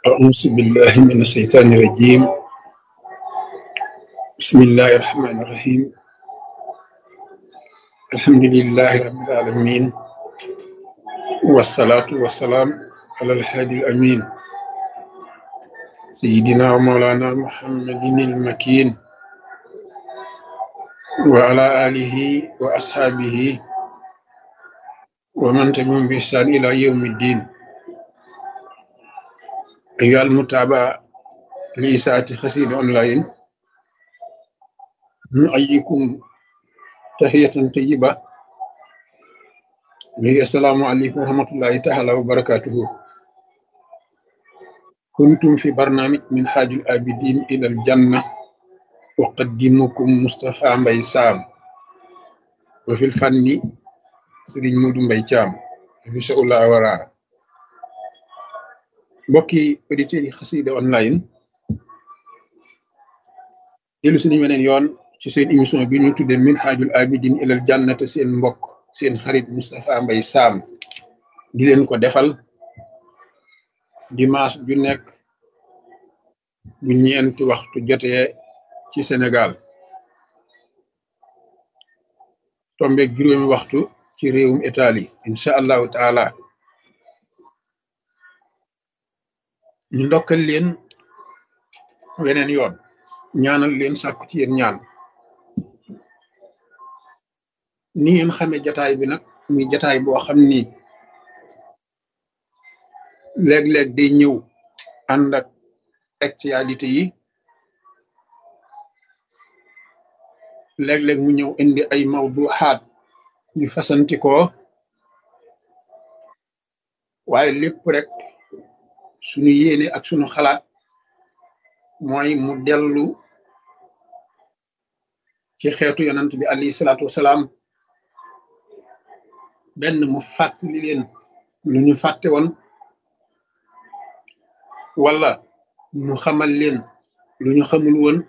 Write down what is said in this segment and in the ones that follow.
أعوذ بالله من الشيطان الرجيم بسم الله الرحمن الرحيم الحمد لله رب العالمين والصلاة والسلام على الهادي الأمين سيدنا ومولانا محمد المكين وعلى آله وأصحابه ومن تبعهم بإحسان إلى يوم الدين أيها المتابعة لإساءة خسيد أونلاين نؤيكم تحية طيبة وهي السلام عليكم ورحمة الله تعالى وبركاته كنتم في برنامج من حاج الآبدين إلى الجنة أقدمكم مصطفى مبي سام وفي الفن سرين مودو مبي جام في شاء الله ورا mbokki auditeurs yi xasida online dellu suñu weneen yoon ci seen émission bi ñu tuddee minhajul abidin ilal jannata seen mbokk seen xarit Moustapha Mbaye Sam di leen ko defal dimanche ju nekk bu ñeenti waxtu jotee ci Sénégal tombeeg juróomi waxtu ci réewum Italie incha allahu taala ñu ndokkal leen weneen yoon ñaanal leen sàkku ci yéen ñaan ni ngeen xamee jataay bi nag muy jataay boo xam ni léeg-léeg day ñëw ànd ak actualité yi léeg-léeg mu ñëw indi ay mawduxaat yu fasantikoo waaye lépp rek suñu yéene ak suñu xalaat mooy mu dellu ci xeetu yonant bi alayhi salaatu wasalaam benn mu fàttali leen lu ñu fàtte woon wala mu xamal leen lu ñu xamul woon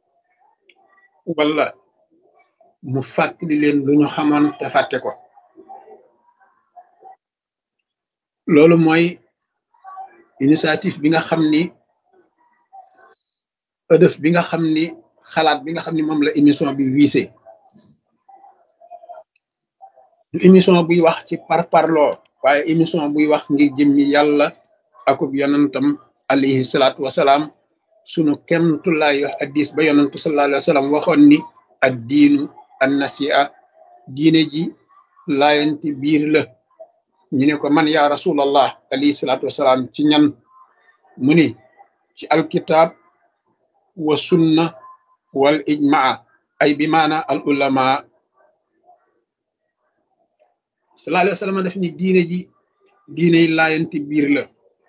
wala mu fàttali leen lu ñu xamoon te fàtte ko loolu mooy initiative bi nga xam ni ëdëf bi nga xam ni xalaat bi nga xam ni moom la émission bi wiise du émission buy wax ci parparloo waaye émission buy wax ngir jëmmi yàlla akub yonantam alayhi salaatu wasalaam sunu kemtulaayu hadis ba yonantu sallallahu alayhi wa sallam waxoon ni ad diinu an nasia diine ji laayanti biir la ñu ne ko man yaa rasulallah alayhi salaatu wasalaam ci ñan mu ni ci alkitab wa sunna wal ijmaa ay bi maana al ulama sallallahu alayhi wa sallam def ni diine ji diiney laayanti biir la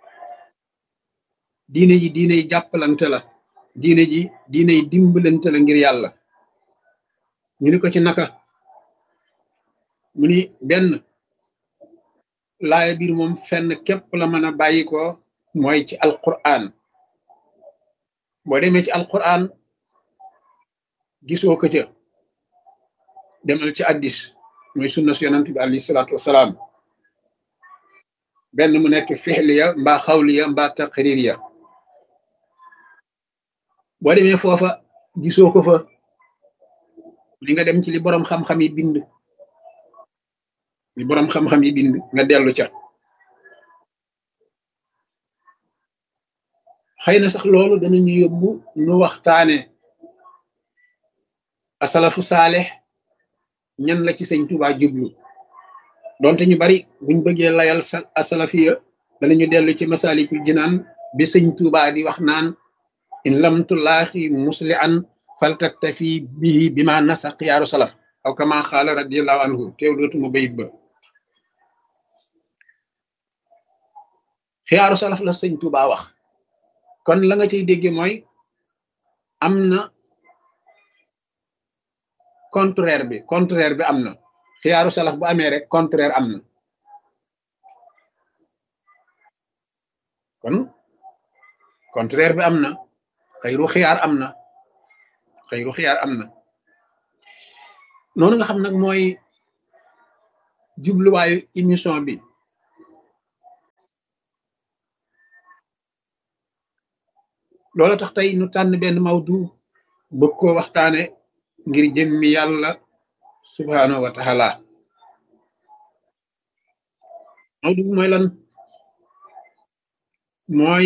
diine ji diiney jàppalante la diine ji diiney dimbalante la ngir yàlla ñu ni ko ci naka mu ni benn laaya biir moom fenn képp la mën a bàyyi ko mooy ci alquran boo demee ci alquran gisoo ko ca demal ci addis mooy sunna su yonant bi alayhi salaatu wasalaam benn mu nekk fixliya mbaa xawliya mbaa taqririya boo demee foofa gisoo ko fa li nga dem ci li boroom xam-xam yi bind li boroom xam-xam yi bind nga dellu ca xëy na sax loolu danañu yóbbu nu waxtaane asalafu saalex ñan la ci sëñ Tuubaa jublu donte ñu bari buñ bëggee layal sa asalafiya danañu dellu ci masalikul jinaan bi sëñ Tuubaa di wax naan in lam tulaaxi musli an faltaktafi bihi bi ma nasa xiyaaru salaf aw kama xaala radiallahu anhu teew dootuma bayit ba xiyaaru salaf la sëñ Tuubaa wax kon la nga cay dégge mooy am na contraire bi contraire bi am na xiyaaru salaf bu amee rek contraire am na kon contraire bi am na xëyru xiyaar am na xëyru xiyaar am na noonu nga xam nag mooy jubluwaayu émission bi loola tax tey nu tànn benn mawdu bëgg koo waxtaane ngir jëmmi yàlla subhaanahu wa taala mawdu bi mooy lan mooy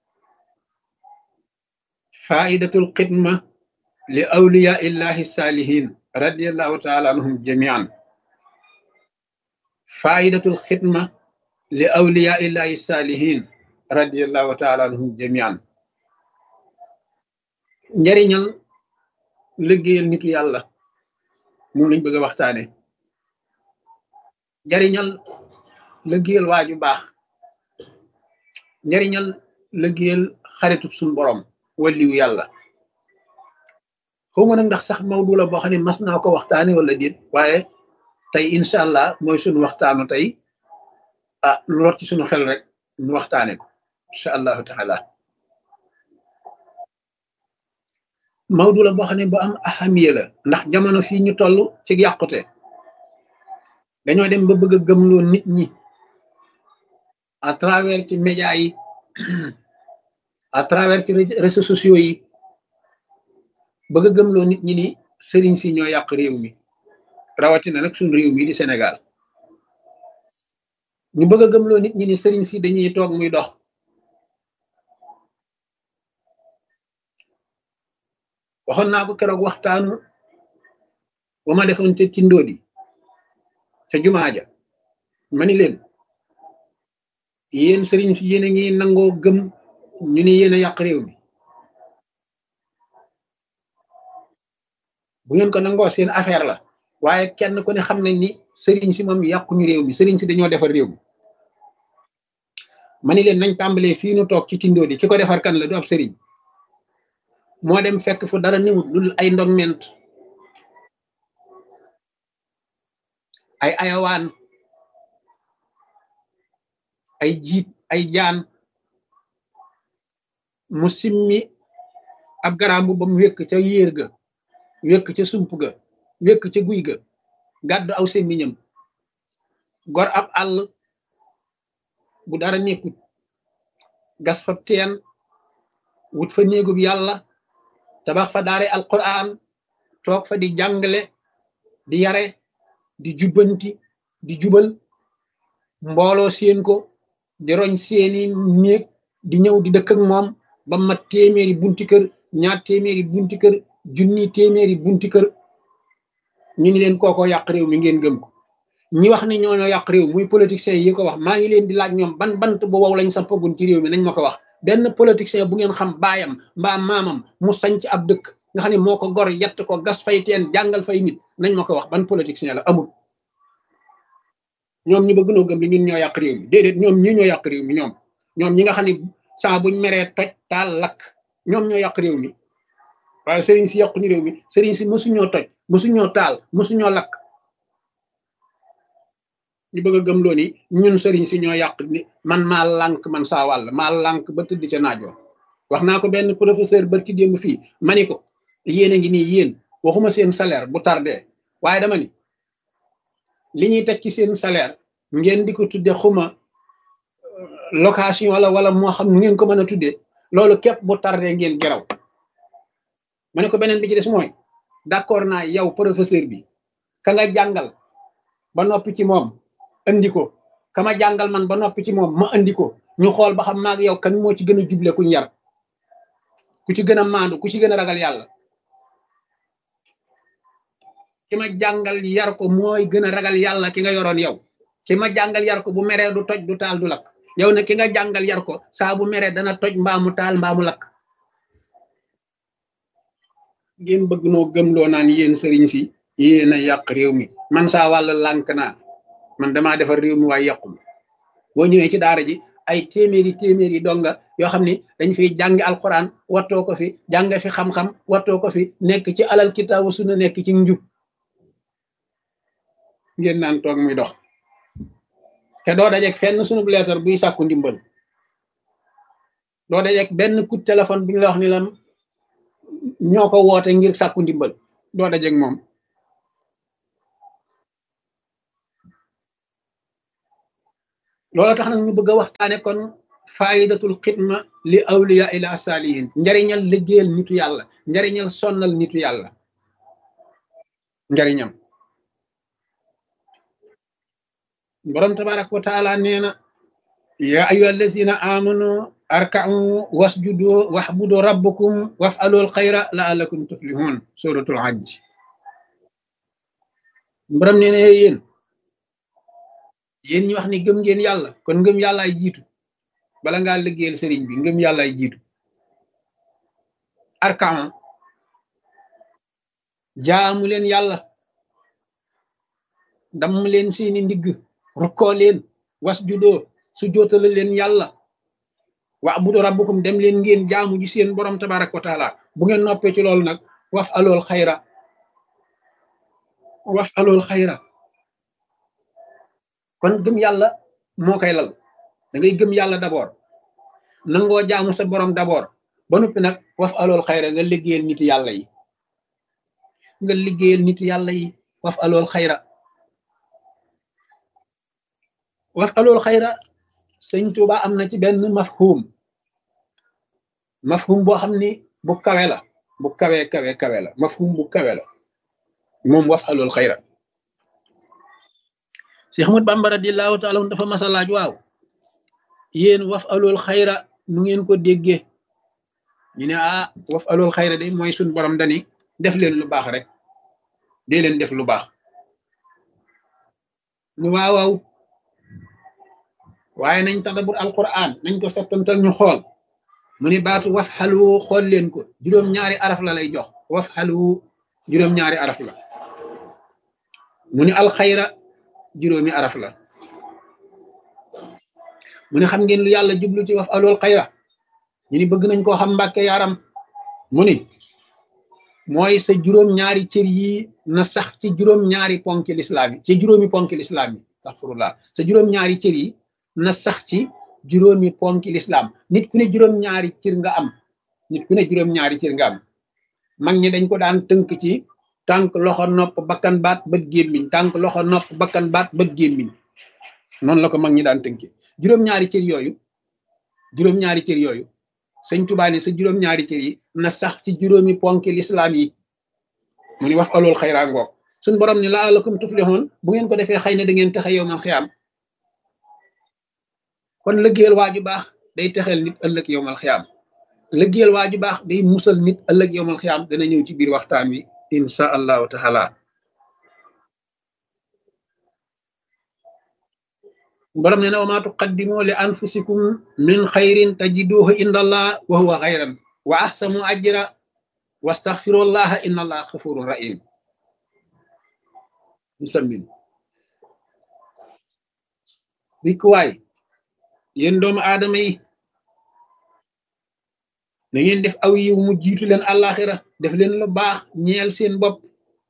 faidatul xidma li awliya illahi saalihin radiallahu taala anhum jamian faidatul xidma li awliya illahi saalihin radiallahu taala anhum jamian njariñal liggéeyal nitu yàlla moom lañ bëgg a waxtaane njariñal liggéeyal waaju baax njariñal liggéeyal xaritu suñ borom walliwu yàlla xawma nag ndax sax mawdu la boo xam ne mas naa ko waxtaane wala déet waaye tey incha allah mooy suñu waxtaanu tey ah lu rot ci suñu xel rek ñu waxtaane ko incha allahu taala mawdu la boo xam ne bu am ahamiya la ndax jamono fii ñu toll ci yàqute dañoo dem ba bëgg a gëmloo nit ñi à travers ci média yi à travers ci réseaux sociaux yi bëgg a gëmloo nit ñi ni sëriñ si ñoo yàq réew mi rawatina nag suñ réew mi di Sénégal ñu bëgg a gëmloo nit ñi ni sëriñ si dañuy toog muy dox waxoon naa ko keroog waxtaanu ba ma defoon te ci ndóodi ca jumaa ja ma ni leen yéen sëriñ si yéen a ngi nangoo gëm ñu ni yéen a yàq réew mi bu ngeen ko nangoo seen affaire la waaye kenn ku ne xam nañ ni sëriñ si moom yàquñu réew mi sëriñ si dañoo defar réew mi ma ni leen nañ tàmbalee fii nu toog ci tindoodi ki ko defar kan la du ab sëriñ moo dem fekk fu dara niwut lu ay ndogment ay ayawaan ay jiit ay jaan mu simmi ab garambu ba mu wékk ca yéer ga wékk ca sump ga wékk ca guy ga gàddu aw semmiñam gor ab àll bu dara nekkut gas fa teen wut fa néegub yàlla tabax fa daare alquran toog fa di jàngale di yare di jubbanti di jubal mbooloo seen ko di roñ seeni néeg di ñëw di dëkk ak moom ba mat téeméeri bunti kër ñaar téeméeri bunti kër junni téeméeri bunti kër ñu ni leen kooko yàq réew mi ngeen gëm ko ñi wax ni ñooñoo yàq réew muy politiciens yi ko wax maa ngi leen di laaj ñoom ban bant bu wow lañ sampagun ci réew mi nañ ma ko wax benn politicien bu ngeen xam baayam mbaa maamam mu sañc ab dëkk nga xam ne moo ko gor yett ko gas fay teen jàngal fay nit nañ ma ko wax ban politicien la amul ñoom ñi bëgg noo gëm li ñun ñoo yàq réew mi déedéet ñoom ñi ñoo yàq réew mi ñoom ñoom ñi nga xam ne saa buñ meree toj taal lakk ñoom ñoo yàq réew mi waaye sëriñ si yàquñu réew mi sëriñ si mosuñoo toj mosuñoo taal mosuñoo lakk ñu bëgg a gëm loo ni ñun sëriñ si ñoo yàq ni man maa lànk man saa wàll maa lànk ba tëdd ca naajoo wax naa ko benn professeur barki démb fii ma ni ko yéen a ngi nii yéen waxuma seen salaire bu tardé waaye dama ni li ñuy teg ci seen salaire ngeen di ko tudde xuma location wala wala moo xam nu ngeen ko mën a tuddee loolu képp bu tardé ngeen geraw ma ne ko beneen bi ci des mooy d'accord naa yow professeur bi ka nga jàngal ba noppi ci moom andi ko kama jàngal man ba noppi ci moom ma andi ko ñu xool ba xam maag yow kan moo ci gën a juble kuñ yar ku ci gën a maandu ku ci gën a ragal yàlla ki ma jàngal yar ko mooy gën a ragal yàlla ki nga yoroon yow ki ma jàngal yar ko bu meree du toj du taal du lakk yow ne ki nga jàngal yar ko saa bu meree dana toj mbaamu taal mbaamu lakk ngeen bëgg noo gëmloo naan yéen sëriñ si yéen a yàq réew mi man saa wàll lànk naa man damaa defar réew mi waaye yàqum boo ñëwee ci daara ji ay téeméeri téeméeri donga yoo xam ni dañ fiy jàngi alquran wattoo ko fi jàng fi xam-xam wattoo ko fi nekk ci alal kitaabu sunna nekk ci njub ngeen naan toog muy dox te doo dajeeg fenn sunu leetar buy sàkku ndimbal doo dajeeg benn coup de téléphone bi ñu la wax ni la ñoo ko woote ngir sàkku ndimbal doo dajeeg moom loolu tax nag ñu bëgg a waxtaane kon faidatul xidma li awliya ila salihin njariñal liggéeyal nitu yàlla njariñal sonnal nitu yàlla njariñam borom tabaraka wa taala nee na ya ayuha allazina amanu arka'u wasjudu wahbudu rabbukum waf'alul xayra la'allakum tuflihun suratul hajj borom nee na yéen yéen ñi wax ni gëm ngeen yàlla kon ngëm yàlla ay jiitu bala ngaa liggéeyal sëriñ bi ngëm yàlla ay jiitu arka'u jaamu leen yàlla damm leen seeni ndigg rukkoo leen wasjudoo su jootale leen yàlla wa'budu rabbukum dem leen ngeen jaamu ji seen borom tabarak wa taala bu ngeen noppee ci loolu nag waf alool xayra waf alool xayra kon gëm yàlla moo koy lal da ngay gëm yàlla d'abord nangoo jaamu sa borom d'abord ba noppi nag waf alool xayra nga liggéeyal nit yàlla yi nga liggéeyal nit yàlla yi waf alool xayra waf alool xayra sëñ Tuuba am na ci benn mafhum mafhum boo xam ni bu kawe la bu kawe kawe kawe la mafhum bu kawe la moom waf alool xayra Cheikh Ahmad Bamba radiyallahu taala dafa masa laaj waaw yéen waf alool xayra nu ngeen ko déggee ñu ne ah waf alool xayra de mooy suñ borom dani def leen lu baax rek dee leen def lu baax ñu waaw waaw waaye nañ tadabur alquran nañ ko settantal ñu xool mu ni baatu waf xalu xool leen ko juróom-ñaari araf la lay jox waf xalu juróom-ñaari araf la mu ni alxayra juróomi araf la mu ni xam ngeen lu yàlla jublu ci waf alool xayra ñu ni bëgg nañ koo xam mbàkke yaram mu ni mooy sa juróom-ñaari cër yi na sax ci juróom-ñaari ponki lislaam yi ci juróomi ponki lislaam yi astaghfirullah sa juróom-ñaari cër yi na sax ci juróomi ponki lislaam nit ku ne juróom-ñaari cër nga am nit ku ne juróom-ñaari cër nga am mag ñi dañ ko daan tënk ci tànk loxo nopp bakkan baat bët gémmiñ tànk loxo nopp bakkan baat bët gémmiñ noonu la ko mag ñi daan tënki juróom-ñaari cër yooyu juróom-ñaari cër yooyu sëñ Tuubaa ne sa juróom-ñaari cër yi na sax ci juróomi ponki lislaam yi mu ni wax alool xayraa ngoog suñ borom ni la'allakum tuflihun bu ngeen ko defee xëy na da ngeen texe yow man xiyaam kon lëggéeyal waaju baax day texeel nit ëllëg yow mal xiyaam lëggéeyal waaju baax day musal nit ëllëg yow mal xiyaam dana ñëw ci biir waxtaan wi insha allahu taala borom ne na wa ma tuqaddimu li anfusikum min xayrin tajiduhu inda allah wa huwa xayran wa ahsanu ajra wastaxfirullaha inna allah xafurun rahim musammin rikkuwaay yéen doomu aadama yi na ngeen def aw yiw mu jiitu leen àllaaxira def leen lu baax ñeel seen bopp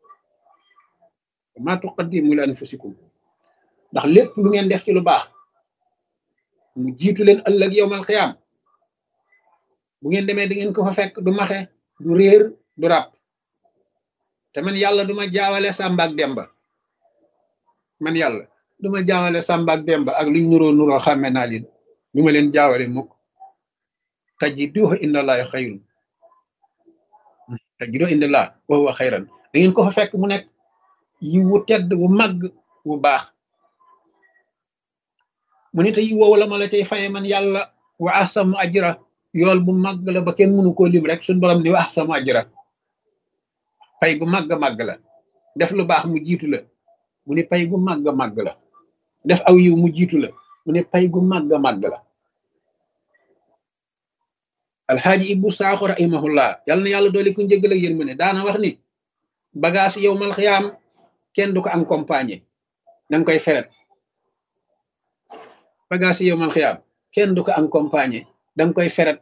ma tuqaddimu li anfusikum ndax lépp lu ngeen def ci lu baax mu jiitu leen ëllëg yowmal xiyaam bu ngeen demee da ngeen ko fa fekk du maxe du réer du ràpp te man yàlla duma jaawale Sàmba ak Demba man yàlla duma jaawale Sàmba ak Demba ak luñ nuroo nuroo xàmme naa leen du ma leen jaawale mukk tajiduhu indallahi xayrun tajiduhu indallah wa huwa xayran da ngeen ko fa fekk mu nekk yi wu tedd wu màgg wu baax mu ne te yi woowu la ma la cay faye man yàlla wa ahsamu ajra yool bu màgg la ba kenn mënu koo lim rek suñ borom ni wa ahsamu ajra pay gu màgg màgg la def lu baax mu jiitu la mu ne pay gu màgg màgg la def aw yiw mu jiitu la mu ne pay gu màgg màgg la alxaaji ibbu saaxo rahimahullah yàlla na yàlla doole ku njëggal ak yërmande daana wax ni bagage yow mal xiyaam kenn du ko accompagner danga koy feret bagage yow mal xiyaam kenn du ko accompagner danga koy feret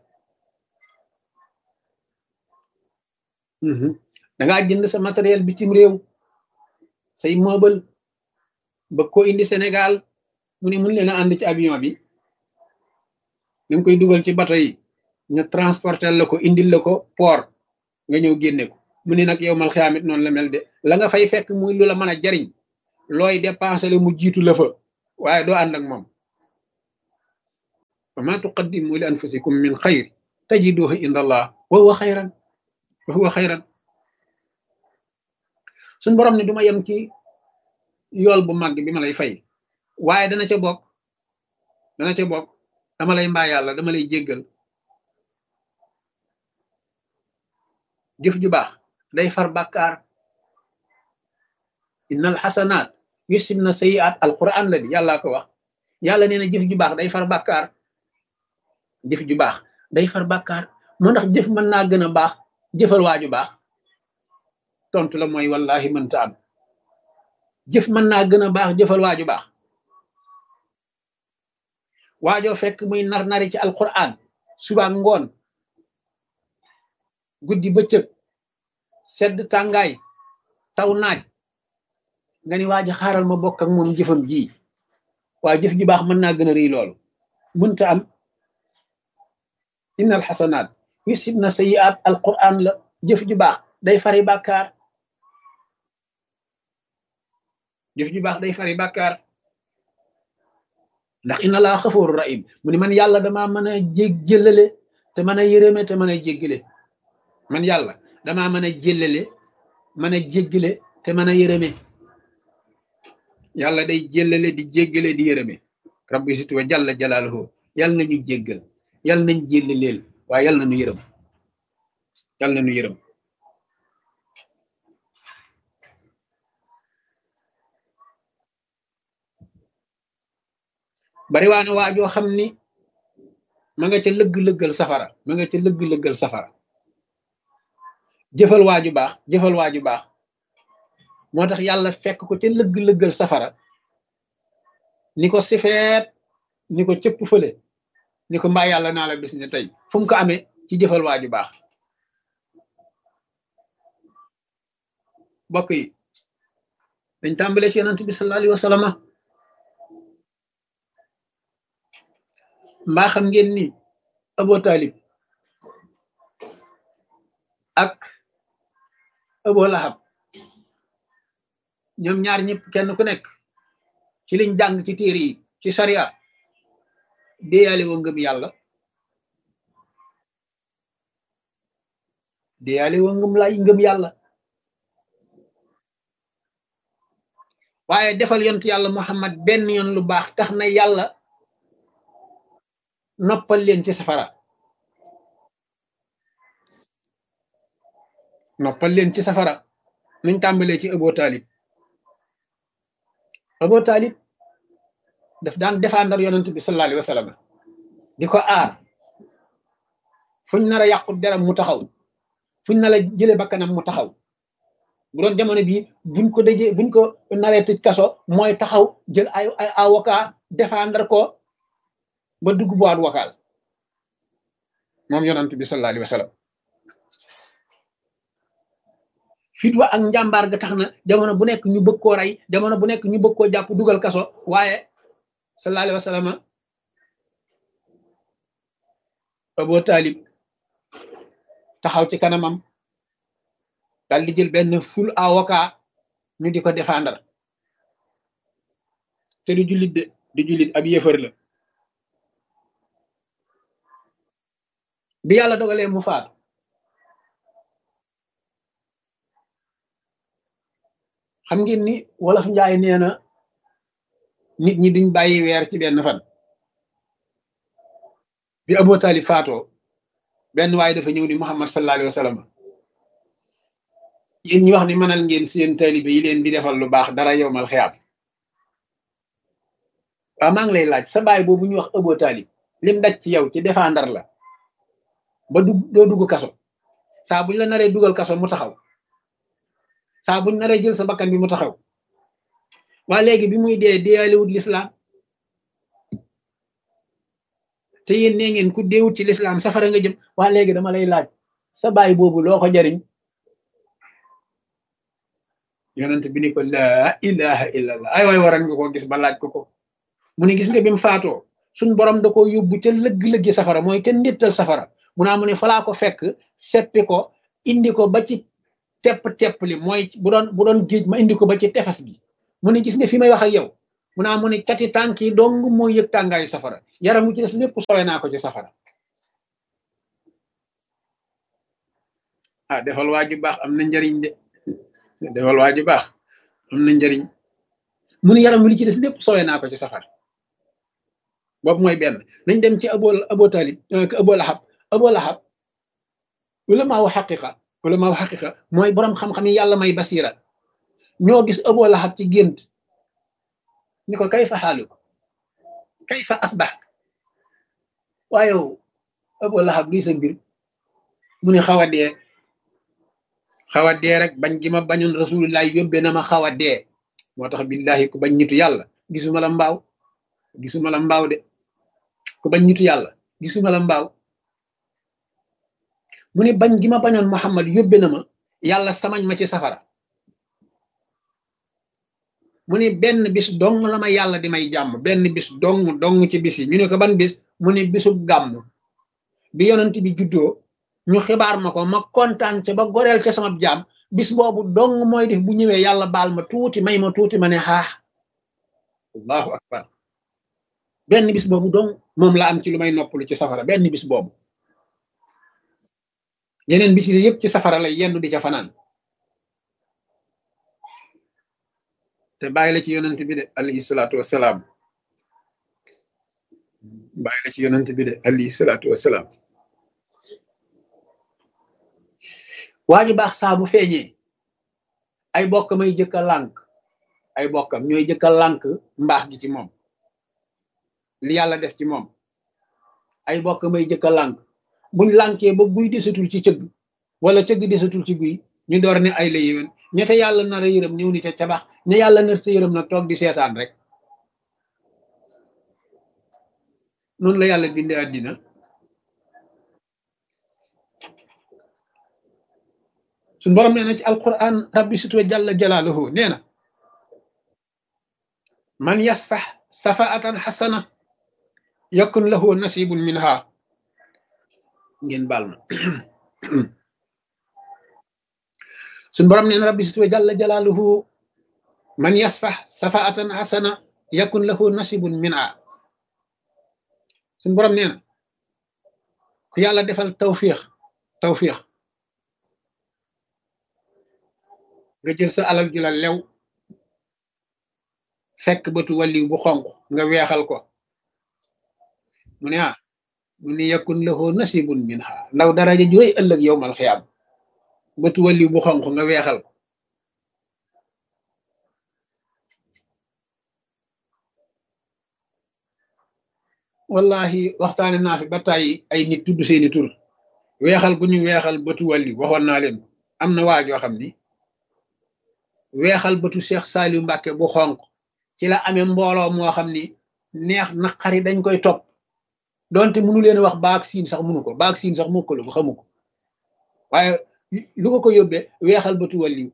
dangaa jënd sa matériel bitim réew say meuble ba ko indi Sénégal mu ne mun leen a ànd ci avion bi nga koy dugal ci bato yi ñu transporter la ko indil la ko port nga ñëw génne ko mu ne nag yow mal xiyaamit noonu la mel de la nga fay fekk muy lu la mën a jariñ looy dépenser la mu jiitu la fa waaye doo ànd ak moom wa ma tuqaddimu li anfusikum min xayr tajiduhu inda allah wa huwa xayran wa huwa xayran suñ borom ne duma yem ci yool bu màgg bi ma lay fay waaye dana ca bokk dana ca bokk dama lay mbaa yàlla dama lay jéggal jëf ju baax day far bàkkaar innal xasanaat yusibna sayiat alquran la di yàllaa ko wax yàlla nee na jëf ju baax day far bàkkaar jëf ju baax day far bàkkaar moo ndax jëf mën naa gën a baax jëfal waaju baax tontu la mooy wallahi mënta am jëf mën naa gën a baax jëfal waaju baax waajoo fekk muy nar nari ci alquran suba ngoon guddi bëccëg sedd tàngaay taw naaj nga ni waaji xaaral ma bokk ak moom jëfam ji waa jëf ju baax mën naa gën a rëy loolu mënta am innal xasanaat yusibna sayiat alquran la jëf ju baax day fari bàkkaar jëf ju baax day fari bàkkaar ndax inna laa xafooru rahim mu ni man yàlla damaa mën a jég jëllale te mën a yërëme te mën a jéggale man yàlla damaa mën a jëllale mën a jéggale te mën a yërëme yàlla day jëllale di jéggale di yërëme rabbi situ wa jalla jalaaluhu yàlla nañu jéggal yàlla nañ jéllaleel waaye yàlla nañu yërëm yàlla nañu yërëm bari waa ne waajoo xam ni ma nga ca lëgg-lëggal safara ma nga ca lëgg-lëggal safara jëfal waaju baax jëfal waaju baax moo tax yàlla fekk ko ca lëgg-lëggal safara ni ko sifeet ni ko cëpp fële ni ko mbaa yàlla naa la bis ne tey fu mu ko amee ci jëfal waaju baax bokk yi dañ tàmbale ci yonent bi sallallahu alayhi wa sallam mbaa xam ngeen ni Abu Talib ak Abu Lahab ñoom ñaar ñëpp kenn ku nekk ci liñ jàng ci téere yi ci sariya déyaale woo ngëm yàlla déyaale woo ngëm lay ngëm yàlla waaye defal yontu yàlla Muhammad benn yoon lu baax tax na yàlla noppal leen ci safara noppal leen ci safara nañ tàmbalee ci Abu Talib Abu Talib daf daan défendre yonent bi sallallahu alayhi wa sallam di ko aar fuñ nar a yàqu deram mu taxaw fuñ nar a jële bakkanam mu taxaw bu doon jamono bii buñ ko dëjee buñ ko naree tëj kaso mooy taxaw jël ay ay avocat défendre ko ba dugg boîte vocale moom yonent bi sallallahu alayhi wa sallam fit wa ak njàmbaar ga tax na jamono bu nekk ñu bëgg koo rey jamono bu nekk ñu bëgg koo jàpp dugal kaso waaye sallallahu alayhi wa sallam Abu Talib taxaw ci kanamam dal di jël benn ful avocat ñu di ko défendre te du jullit de du jullit ab yëfër la bi yàlla dogalee mu faatu xam ngeen ni wolof njaay nee na nit ñi duñ bàyyi weer ci benn fan bi Abu Talib faatoo benn waaye dafa ñëw ni Muhammad sallallahu alayhi wa sallam yéen ñi wax ni mënal ngeen seen taalibe yi leen di defal lu baax dara yowmal xiyaam waaw maa ngi lay laaj sa baay boobu ñu wax Abu Talib lim daj ci yow ci défendre la ba du doo dugg kaso saa buñ la naree dugal kaso mu taxaw saa buñ naree jël sa bakkan bi mu taxaw waa léegi bi muy dee deeyalewut lislaam te yéen nee ngeen ku deewut ci lislaam safara nga jëm waa léegi dama lay laaj sa baay boobu loo ko jariñ yonent bi ni ko laa ilaha illallah ay waay waran nga ko gis ba laaj ko ko mu ne gis nga bi mu faatoo suñ borom da ko yóbbu ca lëgg-lëggi safara mooy ca ndittal safara mu naa mu ne falaa ko fekk seppi ko indi ko ba ci tepp tepp li mooy bu doon bu doon géej ma indi ko ba ci tefes gi mu ne gis nga fi may wax ak yow mu naa mu ne cati tànk yi dong moo yëg tàngaayu safara yaram wu ci des lépp sowe naa ko ci safara ah defal waa ju baax am na njariñ de defal waa ju baax am na njariñ mu ne yaram wi li ci des lépp sowe naa ko ci safara boobu mooy benn nañ dem ci abo abo talib abo lahab abo lahab wala maawu xaqiqa wala maawu xaqiqa mooy borom xam-xam yi yàlla may basira ñoo gis abo lahab ci gént ñu ko kay fa xaalu ko kay fa asbax waaye abo lahab lii sa mbir mu ne xaw a dee xaw a dee rek bañ gi ma bañoon rasulullah yóbbee na ma xaw a dee moo tax billahi ku bañ nitu yàlla gisuma la mbaaw gisuma la mbaaw de ku bañ nitu yàlla gisuma la mbaaw mu ne bañ gi ma bañoon Muhammad yóbbe na ma yàlla samañ ma ci safara mu ne benn bis dong la ma yàlla di may jàmm benn bis dong dong ci bis yi ñu ne ko ban bis mu ne bisub gàmm bi yonent bi juddoo ñu xibaar ma ko ma kontaan ca ba goreel ca sama jaam bis boobu dong mooy def bu ñëwee yàlla baal ma tuuti may ma tuuti ma ne xaax allahu akbar benn bis boobu dong moom la am ci lu may noppalu ci safara benn bis boobu yeneen bis yi yëpp ci safara lay yendu di ca fanaan te bàyyi la ci yonent bi de alayhi salaatu wasalaam bàyyi la ci yonent bi de alayhi salaatu wasalaam waa ji baax saa bu feeñee ay bokkam ay jëkka lànk ay bokkam ñooy jëkka lànk mbaax gi ci moom li yàlla def ci moom ay bokkam ay jëkka lànk buñ lànkee ba guy desatul ci cëgg wala cëgg desatul ci guy ñu door ne ay la yéwén ñete yàlla nar a yërëm ñëw ni ca cabax ña yàlla nar ta yërëm nag toog di seetaan rek noonu la yàlla bindee àddina suñ borom nee na ci alquran rabbi sutwa jalla jalaaluhu nee na man yasfax safaatan xasana yakun lahu nasibun minha ngeen baal ma suñ borom nee na rabbi sutwa jalla jalaaluhu man yasfax safaatan xasana yakun lahu nasibun minha suñ borom nee na ku yàlla defal tawfiix tawfiix nga jël sa alal ju la lew fekk bëtu wàlliw bu xonq nga weexal ko mu ne ah mu ne yakun lahu nasibun minha ndaw daraja ju rëy ëllëg yowmal xiyaam bëtu wàlliw bu xonq nga weexal ko wallahi waxtaane naa fi ba tàyyi ay nit tudd seeni tur weexal gu ñu weexal bëtu wàlliw waxoon naa leen ko am na waajoo xam ni weexal bëtu Cheikh Saliou Mbacke bu xonq ci la amee mbooloo moo xam ni neex naqari dañ koy topp donte mënu leen wax baak siin sax mënu ko baak siin sax mokkalu ko xamu ko waaye lu ko ko yóbbee weexal bëtu wàlliw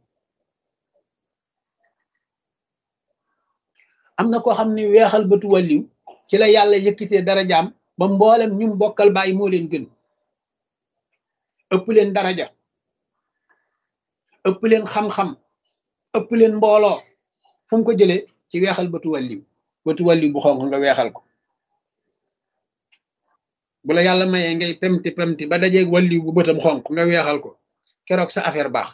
am na koo xam ni weexal bëtu wàlliw ci la yàlla yëkkitee dara jaam ba mboolem ñum bokkal bàyyi moo leen gën ëpp leen daraja ëpp leen xam-xam ëpp leen mbooloo fu mu ko jëlee ci weexal bëtu wàlliw bëtu wàlliw bu xonq nga weexal ko bu la yàlla mayee ngay pemti pemti ba dajeeg wàlliw bu bëtam xonq nga weexal ko keroog sa affaire baax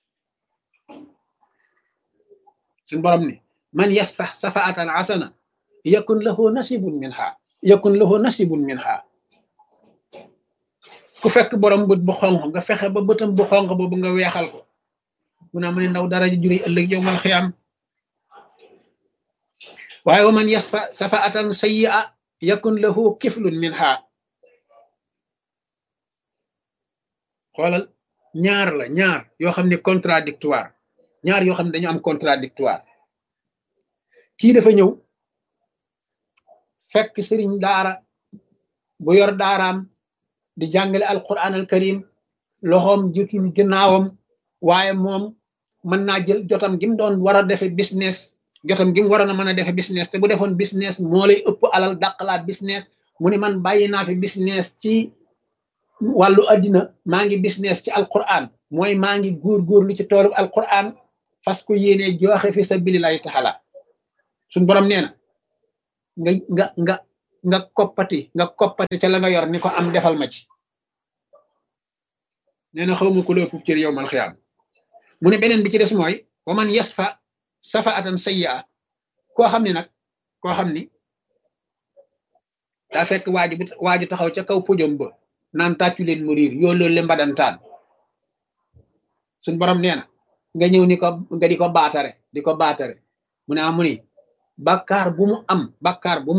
suñ borom ni man yasfax safaatan asana yakun lahu nasibun minha yakun lahu nasibun minha ku fekk borom bët bu xonq nga fexe ba bëtam bu xonq boobu nga weexal ko mu naa mu ne ndaw dara jure ëllëg yow mal xiyaam waaye wa man yasfa safaatan sayyi'a yakun lahu kiflun minha xoolal ñaar la ñaar yoo xam ne contradictoire ñaar yoo xam ne dañu am contradictoire kii dafa ñëw fekk sëriñ daara bu yor daaraam di jàngale alquran al karim loxoom jutul ginnaawam waaye moom mën naa jël jotam gi mu doon war a defe business jotam gi mu waroon a mën a defe business te bu defoon business moo lay ëpp alal dàqalaat business mu ne man bàyyi naa fi business ci wàllu addina maa ngi business ci alquran mooy maa ngi góorgóorlu ci toolu alquran fas ko yéene joxe fi sabilillahi taala suñ borom nee na nga nga nga nga koppati nga koppati ca la nga yor ni ko am defal ma ci nee na xawma ku la ëpp cër yow mal xiyaam mu ne beneen bi ci des mooy wa man yasfa safaatan sayya koo xam ne nag koo xam ni daa fekk waaju bu waaju taxaw ca kaw pojom ba naan tàccu leen mu riir yoo loolu le mbadantaan suñ borom nee na nga ñëw ni ko nga di ko baatare di ko baatare mu ne amu ni bàkkaar bu mu am bàkkaar bu mu